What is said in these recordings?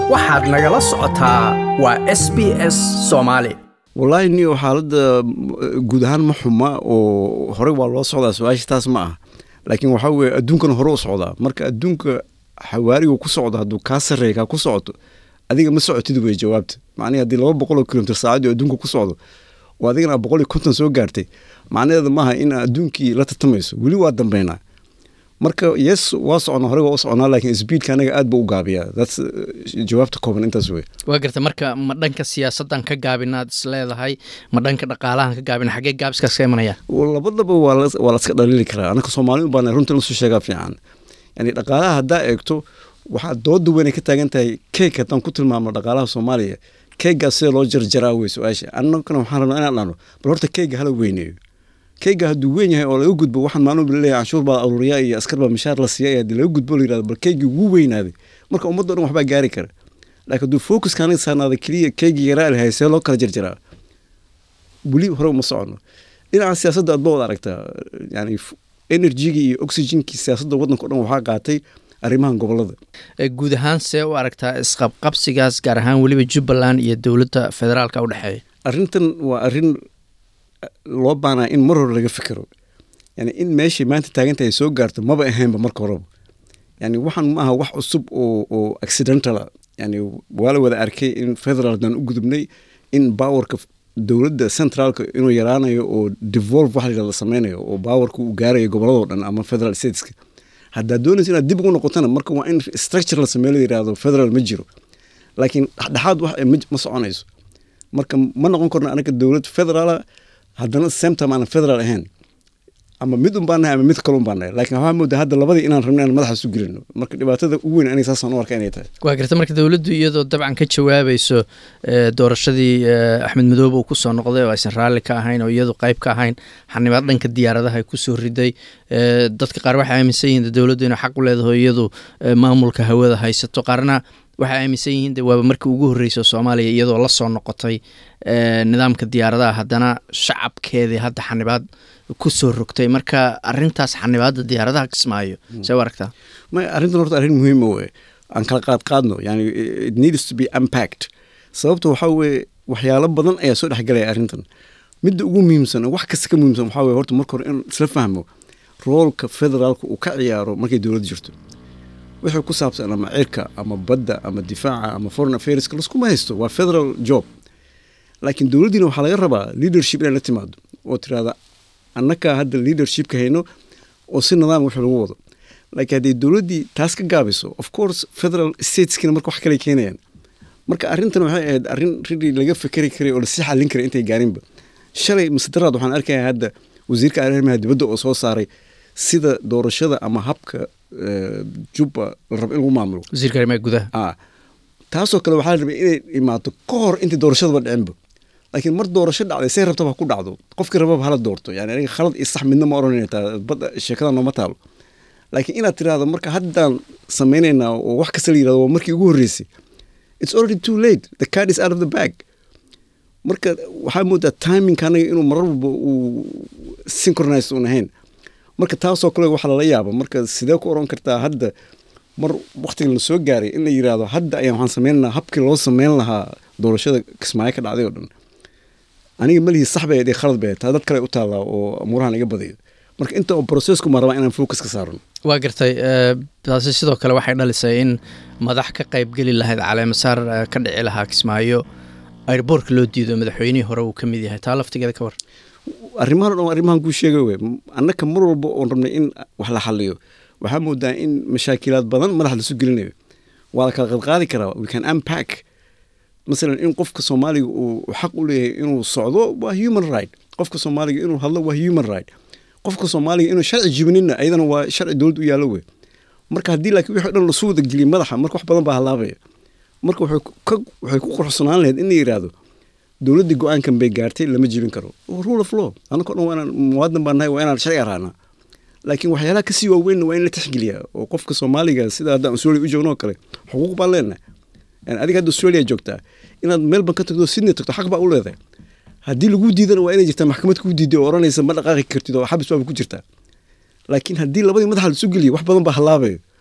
waxaad nagala socotaa waa s b s soomaali wallaahi niyo xaaladda guud ahaan ma xuma oo horey waa loo socdaa su-aasha taas ma ah laakiin waxaa weye adduunkana hore u socdaa marka adduunka xawaariga ku socdo hadduu kaa sarreeya kaa ku socoto adiga ma socotid wey jawaabta macnihi haddii laba boqol oo kilomitr saacadii adduunka ku socdo oo adigana boqol iyo konton soo gaartay macnaheeda maaha in adduunkii la tartamayso weli waa dambeynaa marka yes waa socnaa horey waa u socnaa laakiin speedka anaga aad buu u gaabiyaa that's jawaabta kooban intaas wey waa garta marka ma dhanka siyaasaddan ka gaabinaad is leedahay ma dhanka dhaqaalahan ka gaabina xaggee gaabiskaas ka imanaya labadaba waa la waa laska dhaliili karaa anaka soomaali u baana runta lasoo sheegaa fiican yani dhaqaalaha haddaa eegto waxaa dooda weyn ay ka taagan tahay keeg haddaan ku tilmaamno dhaqaalaha soomaaliya keeggaas sida loo jarjaraa wey su-aasha annagana waxaan rabnaa inaan dhahno bal horta keegga hala weyneeyo keegga hadduu weyn yahay oo laga gudbo waxaan maalin leeyahay canshuur baa aruuriyaa iyo askar baa mishaar la siiya haddii laga gudbo la yirahdo bal keeggii wuu weynaaday marka ummadda o dhan waxbaa gaari kara laakiin hadduu focuska aniga saarnaada keliya keeggii yaraa lahay see loo kala jarjaraa weli hore uma socono dhinaca siyaasadda aad ba wada aragtaa yani enerjigii iyo oxygenkii siyaasadda waddanka o dhan waxaa qaatay arrimahan gobolada guud ahaan see u aragtaa isqabqabsigaas gaar ahaan weliba jubbaland iyo dowladda federaalka u dhexeeya arrintan waa arrin loo baanaa in mar hore laga fikiro yani in meeshay maanta taagantahay soo gaarto maba ahaynba marka horeba yani waxaan ma aha wax cusub oo oo accidentala yani waa la wada arkay in federaaldan u gudubnay in powerka dowladda centraalka inuu yaraanayo oo devolve waxa la yirahdo sameynayo oo powerka uu gaarayo goboladoo dhan ama federal stateska haddaad doonaysa inaad dib ugu noqotana marka waa in structure la sameeyo la yirahdo federal ma jiro laakiin dhexdhexaad wax ma soconayso marka ma noqon karno anaga dowlad federaala haddana same time aanan federal ahayn ama mid un baan nahay ama mid kale un baan nahay laakiin waxaa moodaa hadda labadii inaan rabno inaan madaxa isu gelino marka dhibaatada ugu weyn aniga saasaan u arka inay tahay waa garta marka dowladdu iyadoo dabcan ka jawaabayso doorashadii axmed madoobe uu kusoo noqday oo aysan raalli ka ahayn oo iyadu qayb ka ahayn xanibaad dhanka diyaaradaha ay kusoo riday dadka qaar waxay aaminsan yihiin dowladdu inay xaq u leedahay iyadu maamulka hawada haysato qaarna waxay aaminsan yihiin de waaba markii ugu horreysa soomaaliya iyadoo la soo noqotay nidaamka diyaaradaha haddana shacabkeedii hadda xanibaad kusoo rogtay marka arintaas xanibaadda diyaaradaha kismaayo see u aragtaa may arrintan horta arrin muhiima wey aan kala qaad qaadno yani it needs to be unpacked sababta waxaa weeye waxyaalo badan ayaa soo dhexgalaya arrintan midda ugu muhiimsan wax kasta ka muhiimsan waxaa weye horta marka hore in isla fahmo roolka federaalka uu ka ciyaaro markay dowladda jirto wixii ku saabsan ama cirka ama badda ama difaaca ama foreign affairska laskuma haysto waa federal job laakiin dowladdiina waxaa laga rabaa leadership inay la timaado oo tirahda annakaa hadda leadershipka hayno oo si nidaam wax lagu wado laakiin hadday dowladdii taas ka gaabiso of course federal stateskina marka wax kale keenayaan marka arrintan waxay ahayd arrin ridii laga fikeri karay oo lasii xallin karay intay gaarinba shalay masedaraad waxaan arkaya hadda wasiirka arrimaha dibadda oo soo saaray sida doorashada ama habka jubba la rabo in lagu maamulo wasiirka arrimaha gudaha a taasoo kale waxaa la rabay inay imaato ka hor intii doorashadaba dhicinba laakiin mar doorasho dhacday say rabtaba ha ku dhacdo qofkii rababa hala doorto yani aniga khalad iyo sax midna ma oranayna taa badda sheekada nooma taalo laakiin inaad tirahdo marka haddaan samaynaynaa oo wax kasta la yirahdo waa markii ugu horreysay it's already too late the card is out of the bag marka waxaa moodaa timingka anaga inuu marar walba uu synchronized un ahayn marka taasoo kale waxaa lala yaaba marka sidee ku oran kartaa hadda mar waktiga la soo gaaray in la yirahdo hadda ayaan waxaan sameynaynaa habkii loo sameyn lahaa doorashada kismaayo ka dhacday oo dhan aniga malihii sax bay ahayd khalad bay ahayd taa dad kale u taallaa oo amuurahan iga badayo marka inta oo processku ma rabaa inaan focus ka saarno waa gartay taasi sidoo kale waxay dhalisay in madax ka qaybgeli lahayd caleemasaar ka dhici lahaa kismaayo airboortka loo diido madaxweynihii hore uu ka mid yahay taa laftigeeda ka war arrimahan o dhan arrimahan kuu sheegay wey annaka mar walba oon rabnay in wax la xaliyo waxaa moodaa in mashaakilaad badan madax lasu gelinayo waa la kala qadqaadi karaa we can unpack masalan in qofka soomaaliga uu xaq u leeyahay inuu socdo waa human right qofka soomaaliga inuu hadlo waa human right qofka soomaaliga inuu sharci jibinina ayadana waa sharci dowlad u yaallo wey marka haddii laakiin wixii dhan lasu wada geliya madaxa marka wax badan baa halaabaya marka waxay ku quruxsanaan lahayd in la yidhaahdo dowladdii go-aankan bay gaartay lama jibin karo rule of law annako dhan waa inaan muwaadan baan nahay waa inaan sharci araanaa laakiin waxyaalaha kasii waaweynna waa in la tixgeliyaa oo qofka soomaaliga sida haddaan australia u joogno oo kale xuquuq baan leenahay adiga hadda australia joogtaa inaad melbourne ka tagto sydney tagto xaq baa u leedahay haddii lagu diidana waa inay jirtaa maxkamad kuu diiday oo oranaysa ma dhaqaaqi kartid oo xabis baaba ku jirtaa laakiin haddii labadii madaxa lasu geliyo wax badan baa halaabayo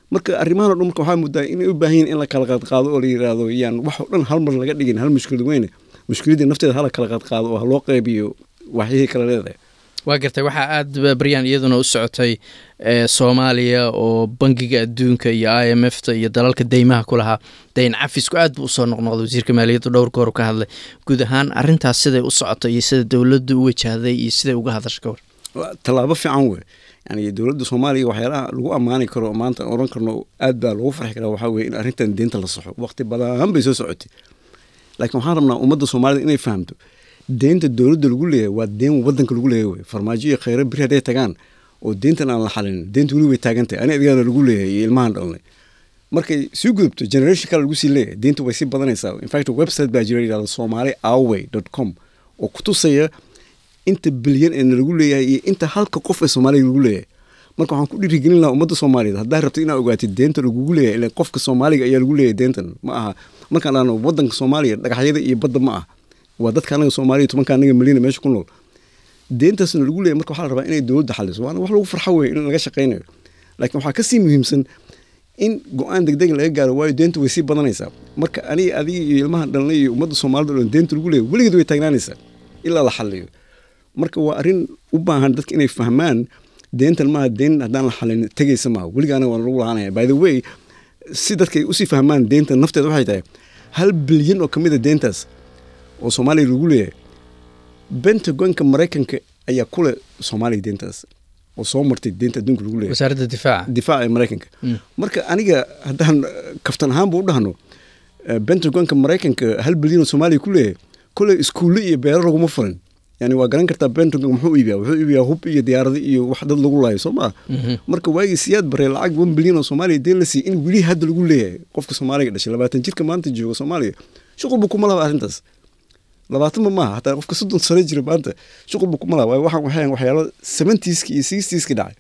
marka arrimahan o dhan marka waxaa muddaa inay u baahan yihin in la kala qaadqaado oo la yidhaahdo yaan wax oo dhan hal mar laga dhigin hal mushkilad weyne mushkiladdii nafteeda hala kala qaadqaado oo ha loo qeybiyo waxyihii kala leedahay waa gartay waxaa aada baryaan iyaduna u socotay soomaaliya oo bangiga adduunka iyo i m f ta iyo dalalka deymaha ku lahaa dayn cafisku aad buu usoo noqnoqday wasiirka maaliyadda dhowr goor ka hadlay guud ahaan arintaas siday u socotay iyo sida dowladdu u wajahday iyo siday uga hadasha ka war tallaabo fiican wey yani dowladda soomaaliya waxyaalaha lagu ammaani karo maanta oran karno aad baa lagu farxi karaa waxaa weye in arrintan deynta la saxo waqti badan bay soo socotay laakiin waxaan rabnaa ummadda soomaalida inay fahamto deynta dowladda lagu leeyahay waa deen wadanka lagu leeyahay wey farmaajo iyo kheyre beri hadday tagaan oo deyntan aan la xalin deynta weli way taagantahay ani adigaana lagu leeyahay iyo ilmahan dhalnay markay sii gudubto generation kale lagu sii leeyahay deynta way sii badanaysaa infact website baa jira yidhahda somali away dot com oo ku tusaya inta bilyan ee lagu leeyahay iyo inta halka qof ee soomaaliya lagu leeyahay marka waxaan ku dhiirigelin lahaa ummadda soomaaliyeed haddaa rabto inaa ogaatid deenta lagugu leeyahay ilan qofka soomaaliga ayaa lagu leeyahay deentan ma aha markaan dhahno wadanka soomaaliya dhagaxyada iyo badda ma ah waa dadka anaga soomaaliya tobanka anaga milyana meesha ku nool deentaasna lagu leeyahay marka waxaa la rabaa inay dowladda xaliso waana wax lagu farxo wey in laga shaqaynayo laakiin waxaa kasii muhiimsan in go-aan degdeg laga gaaro waayo deenta way sii badanaysaa marka aniga adiga iyo ilmaha dhalnay iyo ummadda soomaalida o dhan deenta lagu leeyahay weligeed way taagnaanaysaa ilaa la xaliyo marka waa arrin u baahan dadka inay fahmaan deentan maaha deen haddaan la xalin tegaysa maaha weligaana waa lagu lahaanaya by the way si dadka ay usii fahmaan deentan nafteeda waxay tahay hal bilyan oo ka mid a deentaas oo soomaaliya lagu leeyahay bentagonka maraykanka ayaa kule soomaaliya deentaas oo soo martay deenta adduunka lagu leeyahay wasaaradda difaaca difaaca ee maraykanka marka aniga haddaan kaftan ahaanba u dhahno bentagonka maraykanka hal bilyan oo soomaaliya ku leeyahay kule iskuulle iyo beero laguma furin yani waa garan kartaa bentagon muxuu iibiyaa wuxuu iibiyaa hub iyo diyaarada iyo wax dad lagu laayo soo maa marka waagii siyaad baree lacag one bilyan oo soomaaliya deen la siiy in weli hadda lagu leeyahay qofka soomaaliga dhashay labaatan jirka maanta jooga soomaaliya shuqulba kuma laba arrintaas labaatanba maaha hataa qofka soddon sano jira maanta shuqulba kuma laba waxaan waxayan waxyaalo seventies-ki iyo sixties-ki dhacay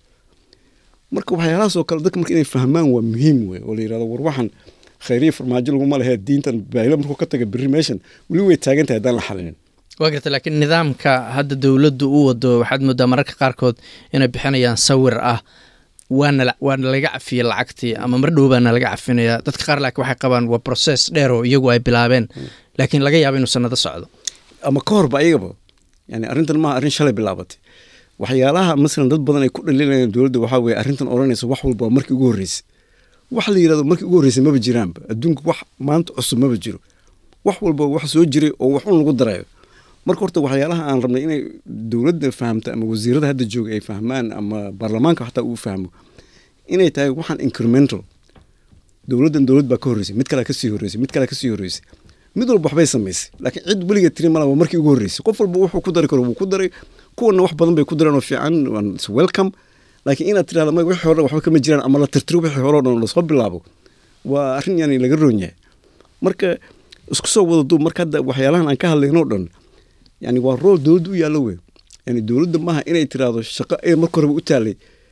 marka waxyaalahaas oo kale dadka marka inay fahmaan waa muhiim wey oo la yirahdo war waxaan khayriya farmaajo laguma lehe diintan baahilo markuu ka taga berri meeshan weli way taagan tahay haddaan la xalinin waa garta laakiin nidaamka hadda dowladdu u wado waxaad moodaa mararka qaarkood inay bixinayaan sawir ah waana waana laga cafiyey lacagtii ama mar dhow baana laga cafinaya dadka qaar laakiin waxay qabaan waa process dheer oo iyagu ay bilaabeen laakiin laga yaabo inuu sanado socdo ama ka horba ayagaba yani arrintan maaha arrin shalay bilaabatay waxyaalaha masalan dad badan ay ku dhaliilayaan dowladda waxaa weye arrintan odhanaysa wax walba waa markii ugu horreysay wax la yirahdo markii ugu horreysay maba jiraanba adduunka wax maanta cusub maba jiro wax walba wax soo jiray oo wax un lagu darayo marka horta waxyaalaha aan rabnay inay dowladda fahamto ama wasiirada hadda jooga ay fahmaan ama baarlamaanka xataa uu fahmo inay tahay waxaan incremental dowladdan dowlad baa ka horreysay mid kalea kasii horreysay mid kalea kasii horreysay mid walba waxbay samaysay laakiin cid weligeed tiri mala waa markii ugu horreysay qof walba wuxuu ku dari karo wuu ku daray kuwana wax badan bay ku dareen oo fiican welcome laakiin inaad tirahda ma wixii hore waxba kama jiraan ama la tirtiro wixii hore o dhan lasoo bilaabo waa arrin yani laga roon yahay marka isku soo wada duub marka hadda waxyaalahan aan ka hadlayno o dhan yani waa rool dowladda u yaallo wey yani dowladda maaha inay tiraahdo shaqo ee marka horeba u taalay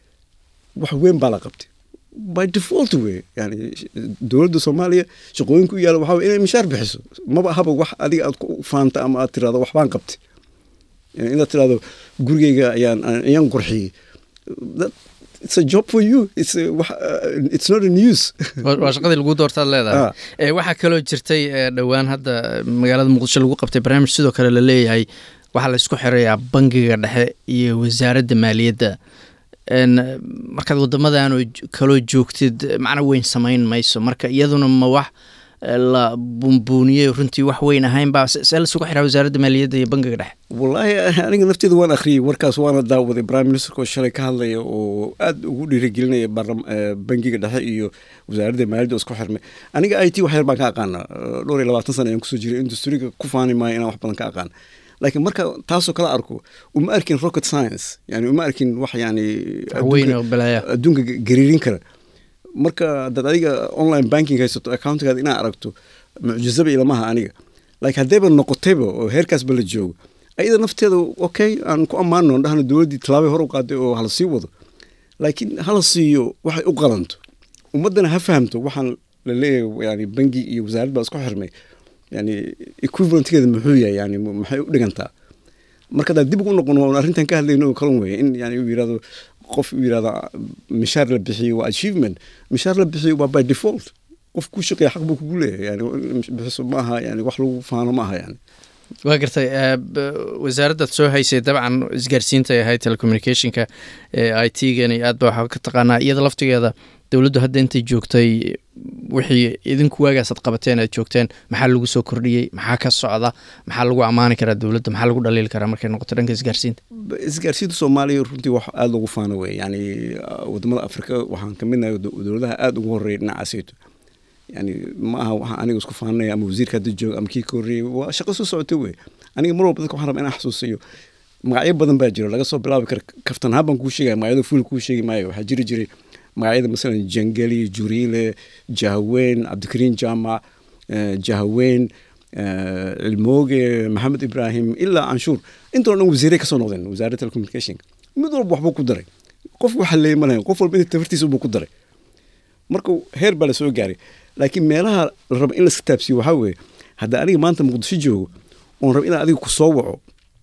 wax weyn baa la qabtay by default wey yani dowladda soomaaliya shaqooyinka u yaalla waxaa wey inay mishaar bixiso maba haba wax adiga aad ku faanta ama aad tirahdo waxbaan qabtay yani inaad tirahdo gurigeyga ayaan ayaan qurxiyey it's a job for you it's a, wax, uh, it's not a news waa shaqadii lagu doortaad leedahay waxaa kaloo jirtay dhowaan hadda magaalada muqdisho lagu qabtay barnaamij sidoo kale la leeyahay waxaa la isku xirayaa bangiga dhexe iyo wasaaradda maaliyadda markaad wadamadan kaloo joogtid macno weyn samayn mayso marka iyaduna ma wax la bunbuuniyey runtii wax weyn ahaynba see lasugu xiraa wasaaradda maaliyadda iyo bangiga dhexe wallaahi aniga nafteeda waan akhriyey warkaas waana daawaday prime ministerka oo shalay ka hadlaya oo aada ugu dhiirigelinaya bangiga dhexe iyo wasaaradda maaliyadda oo isku xirmay aniga i t wax yar baan ka aqaana dhowr iyo labaatan sana ayaan kusoo jiray industriga ku faani maayo inaan wax badan ka aqaan laakiin marka taasoo kala arko uma arkin rocket science yani uma arkin wax yani adduunka gariirin kara marka dad adiga online banking haysato accountigaada inaa aragto mucjizaba ilamaha aniga laakiin haddayba noqotayba oo heerkaasba la joogo ayada nafteeda okay aan ku ammaano dhahna dowladdii tallaabay hor u qaaday oo hala sii wado laakiin hala siiyo waxay u qalanto ummaddana ha fahamto waxaan la leeyahay yani bangi iyo wasaarad baa isku xirmay yani equivalentgeeda muxuu yahay yani maxay u dhigantaa marka hadaan dib ugu noqon waan arrintan ka hadlayno oo kalan weeye in yani uu yirahdo qof uu yidhahda mishaar la bixiyo waa achievement mishaar la bixiyo waa by default qof ku shaqeeya xaq buu kugu leeyahay yani bixiso ma aha yani wax lagu faano ma aha yani waa gartay eh, b- wasaaraddaad soo haysay dabcan isgaarsiinta ay ahayd telecommunicationka ee i t-gani aad ba waxaa ka taqaanaa iyada laftigeeda dowladdu hadda intay joogtay wixii idinku waagaasaad qabateen aad joogteen maxaa lagu soo kordhiyey maxaa ka socda maxaa lagu ammaani karaa dowladda maxaa lagu dhaliili karaa markay noqoto dhanka isgaarsiinta isgaarsiinta soomaaliya runtii wax aada loogu faano wey yani uh, wadamada afrika waxaan ka midnahay do- dowladaha aada ugu horeeya dhinacaaseyto yani ma aha waxaan aniga isku faanaya ama wasiirka hadda jooga ama kii ka horreeyey waa shaqo soo socota wey aniga mar walba dadka waxaan rabaa inaan xasuusiyo magacyo badan baa jiro laga soo bilaabi kara kaftan ahaan baan kuu sheegaya magacyada fuul kuu sheegi maayo waxaa jiri jiray magacyada masalan jangeli juriile jahweyn cabdikariin jaamac eh, jahweyn eh, cilmooge maxamed ibraahim ilaa canshuur intoo dhan wasiiray kasoo noqdeen wasaaradda telecommunication mid walba waxbuu ku daray qof waxa leeya ma lahayn qof walba inta tafartiisa buu ku daray marka heer baa lasoo gaaray laakiin meelaha la rabo in laska taabsiyo waxaa weeye hadda aniga maanta muqdisho joogo oon rabo inaan adiga ku soo waco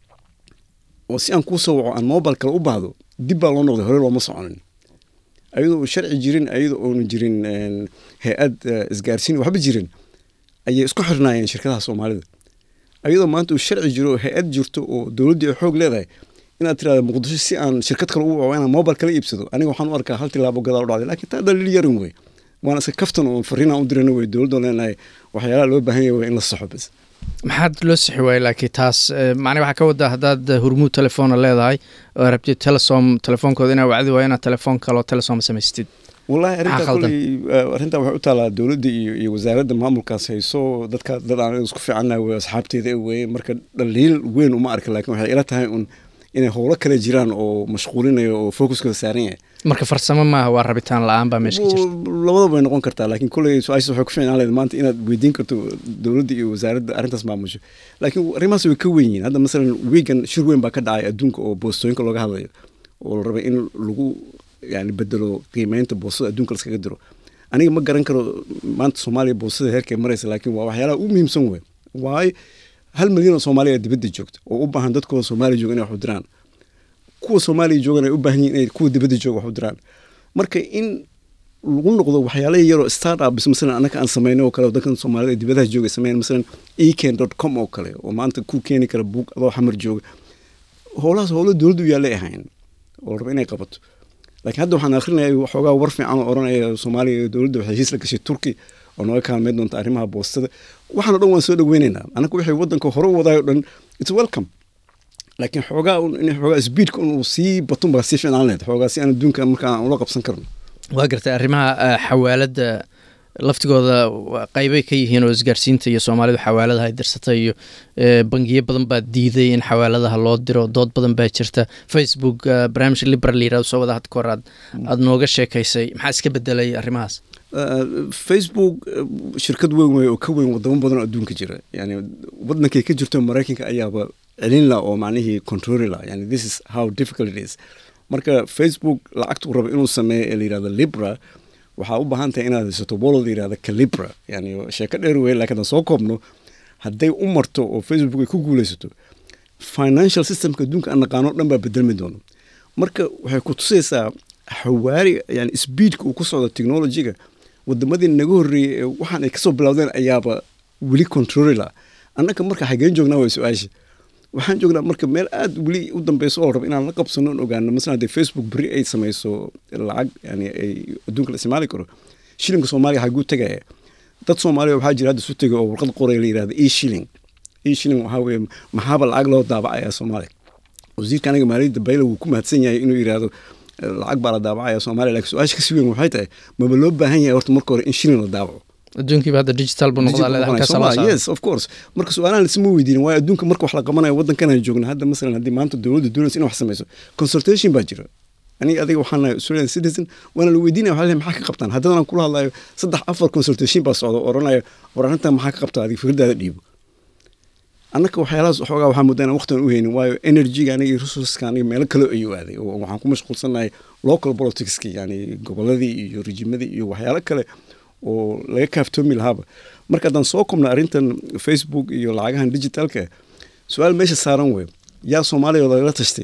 oo si aan kuu soo waco aan mobile kale u baahdo dib baa loo noqday hore looma soconin ayadoo uu sharci jirin ayadoo oonu jirin een, hay-ad eh, isgaarsiin waxba jirin ayay isku xirnaayeen shirkadaha soomaalida ayadoo maanta uu sharci jiro oo hay-ad jirto oo dowladdii ay xoog leedahay inaad tirahdo muqdisho si aan shirkad kale u waco inaan mobile kala iibsado aniga waxaan u arkaa hal tilaabo gadaal u dhacday laakiin taa dhaliil yarin wey waana iska kaftan oo fariinaan u dirana wey dowladda leenahay waxyaalaha loo baahan yahay waa in la saxo bas maxaad loo sixi waayey laakiin taas eh, macnaha waxaa ka wadaa haddaad hurmuud telefoona leedahay oo rabtid telesom telefoonkooda inaa wacdi waayo inaad telefoon kaloo telesom samaystid wallahi arrintaa Maxaa khaldan? koley eh, arrintaa waxay u taalaa dowladda iyo, iyo wasaaradda maamulkaas hayso dadka dad aan isku fiicannahay wey asxaabteeda weye marka dhaliil weyn uma arka laakiin waxay ila tahay un inay howlo kale jiraan oo mashquulinayo oo focuskooda saaran yahay marka farsamo maaha waa rabitaan la-aan baa meesha ka jirta labadaba way noqon kartaa laakiin koley su-aashaas waxay ku fiicnaan lahayd maanta inaad weydiin karto dowladda iyo wasaaradda arrintaas maamusho laakiin arrimahaas way ka weyn yihiin hadda masalan wiigan shir weyn baa ka dhacay adduunka oo boostooyinka looga hadlayo oo la rabay in lagu yani bedelo qiimeynta boostada adduunka laskaga diro aniga ma garan karo maanta soomaaliya boostada heerkay maraysa laakiin waa waxyaalaha u muhiimsan wey waayo hal milyan oo soomaaliya dibadda joogta oo u baahan dadkooda soomaaliya jooga inay wax u diraan kuwa soomaaliya joogan ay u baahan yihin inay kuwa dibadda jooga wax u diraan marka in lagu noqdo waxyaala yaroo startups masalan annaka aan sameynay oo kale wadankan soomaalida ee dibadaha jooga sameyn masalan eken dot com oo kale oo maanta ku keeni kara buug adoo xamar jooga howlahaas howlo dowladdu yaallay ahayn oo la rabo inay qabato laakiin hadda waxaan akrinaya waxoogaa war fiican oo oranaya soomaaliya iyo dowladda waxay heshiis la gashay turki oo nooga kaalmeyn doonta arrimaha boostada waxaan o dhan waan soo dhaweynaynaa annaga wixii waddanka hore u wadaayo dhan it's welcome laakiin xoogaa un in xoogaa speedka un uu sii batun baa sii fiicnaan lahayd xoogaa si aan adduunka markaa aan ula qabsan karno waa gartay arrimaha eh, xawaaladda laftigooda waa qaybay ka yihiin oo isgaarsiinta iyo soomaalidu xawaaladaha ay dirsatay iyo eh, bangiyo badan baa diiday in xawaaladaha loo diro dood badan baa jirta facebook eh, barnaamij liberal la yirahdo soo wada had kahor aad aada nooga sheekaysay maxaa iska bedelay arrimahaas Uh, facebook uh, shirkad weyn wey oo ka weyn wadamo badan oo adduunka jira yani wadankay ka jirto maraykanka ayaaba celin la oo macnihii controli la yani this is how difficult it is marka facebook lacagtu rabo inuu sameeyo ee la yirahdo libra waxaa u baahan tahay inaad haysato wallet la yirahdo calibra yani sheeko dheer wey laakiin haddaan soo koobno hadday u marto oo facebook ay ku guuleysato financial systemka adduunka aan naqaano o dhan baa bedelmi doono marka waxay ku tusaysaa xawaari yani speedka uu ku socdo technologyga wadamadii naga horreeyey ee waxaan ay kasoo bilowdeen ayaaba weli controli la annaka marka xageen joognaa waa su-aasha waxaan joognaa marka meel aad weli u dambeyso oo raba inaan la qabsano on ogaano masalan haddii facebook beri ay samayso lacag yani ay adduunka la isticmaali karo shilinka soomaaliya xaguu tegaya dad soomaaliya waxaa jira hadda isu tegay oo warqad qoraya la yirahda e shilling e shilling waxaa weeye maxaaba lacag loo daabacaya soomaaliya wasiirka aniga maaliyadda bayla wuu ku mahadsan yahay inuu yidhaahdo lacag baa la daabacaya soomaaliya lakin su-aasha kasii weyn waxay tahay maba loo baahan yahay horta marka hore in shilling la daabaco adduunkiiba hadda digital buu noqdaa leedahay halkaas loo saaro yes of course marka su-aalahan lisma weydiinin waayo adduunka marka wax la qabanayo waddankan aan joogna hadda masalan haddii maanta dowladda doonaysa in wax samayso consultation baa jira aniga adiga waxaan nahay australian citizen waana la weydiinaya waxaa leeyahay maxaa ka qabtaan haddana aan kula hadlayo saddex afar consultation baa socda oo oranaya war arrintan maxaa ka qabtaa adiga fikradaada dhiibo annaka waxyaalahaas waxoogaa waxaa moodaa inaan waqtigan u haynin waayo energyga aniga iyo resourceska aniga meelo kale ayuu aaday oo waxaan ku mashquulsanahay local politicski yani goboladii iyo rejimadii iyo waxyaalo kale oo laga kaaftoomi lahaaba marka haddaan soo kobna arrintan facebook iyo lacagahan digitalka su-aal meesha saaran wey yaa soomaaliya lagala tashtay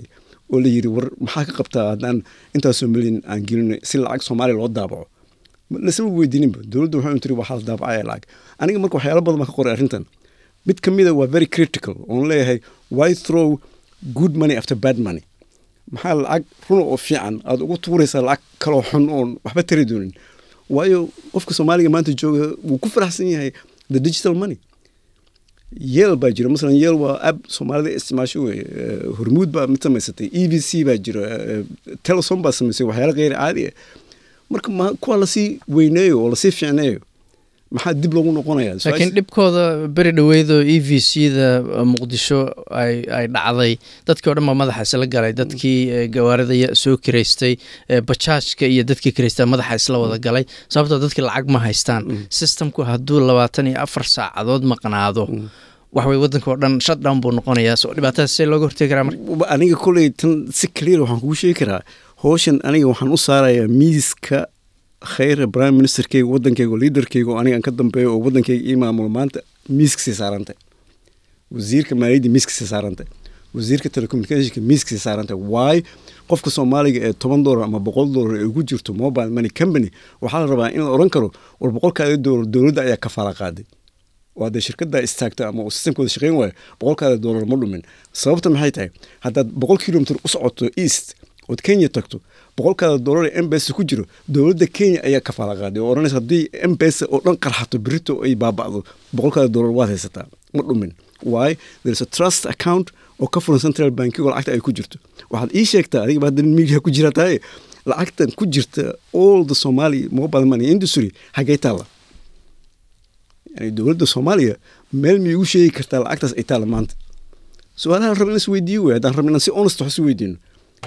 oo la yidhi war maxaa ka qabtaa haddaan intaasoo milyan aan gelino si lacag soomaaliya loo daabaco lasama weydiininba dowladda waxay tiri waxaa la daabacaya lacag aniga marka waxyaalo badan baan ka qoray arrintan mid ka mida waa very critical oon leeyahay why throw good money after bad money maxaa lacag runa oo fiican aad ugu tuuraysaa lacag kaloo xun oon waxba tari doonin waayo qofka soomaaliga maanta jooga wuu ku faraxsan yahay the digital money yeel baa jira masalan yeel waa ab soomaalida isticmaasho wey hormuud baa mid samaysatay e v c baa jira telesom baa samaysay waxyaala kheyr caadi ah marka ma kuwa lasii weyneeyo oo lasii fiicneeyo maxaa dib loogu noqonaya laakiin dhibkooda beri dhoweydoo e v c da muqdisho ay ay dhacday dadkii o dhan baa madaxa isla galay dadkii gawaarida soo kiraystay bajaajka iyo dadkii kiraystaa madaxa isla wada galay sababtoo dadkii lacag ma haystaan systemku hadduu labaatan iyo afar saacadood maqnaado waxway waddanka oo dhan shutdown buu noqonayaa so dhibaatadaas see looga hortegi karaa marka aniga koley tan si clear waxaan kugu sheegi karaa howshan aniga waxaan u saarayaa miiska khayra prime ministerkeyga waddankeyga oo liaderkeyga oo aniga aan ka dambeeyo oo waddankeyga ii maamulo maanta miiska sii saarantay wasiirka maaliyadda miiska sii saarantay wasiirka telecommunicationka miiska sii saarantay waay qofka soomaaliga ee toban dollar ama boqol dollar ee ugu jirto mobile money company waxaa la rabaa in la odhan karo war boqolkaada dollar dowladda ayaa kafaala qaaday oo haddee shirkadda istaagta ama sistamkooda shaqeyn waayo boqolkaada dollar ma dhumin sababta maxay tahay haddaad boqol kilomitr u socoto east ood kenya tagto boqolkaada dollar ee embesa ku jiro dowladda kenya ayaa kafaala qaaday oo odhanaysa haddii embesa oo dhan qarxato berito ay baaba'do boqolkaada dollar waad haysataa ma dhumin why there is a trust account oo ka furan central bankigo lacagta ay ku jirto waxaad ii sheegtaa adiga ba hadda media ku jira tahay lacagtan ku jirta all the somali mobile money industry hagee taalla yani dowladda soomaaliya meel miyay ugu sheegi kartaa lacagtaas ay taalla maanta su-aalaha rab in is weydiiyo wey haddaan rabna inaan si honest wax isu weydiino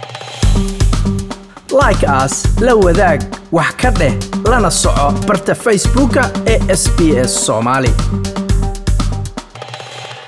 like as la wadaag wax ka dheh lana soco barta facebooka ee sb s soomaali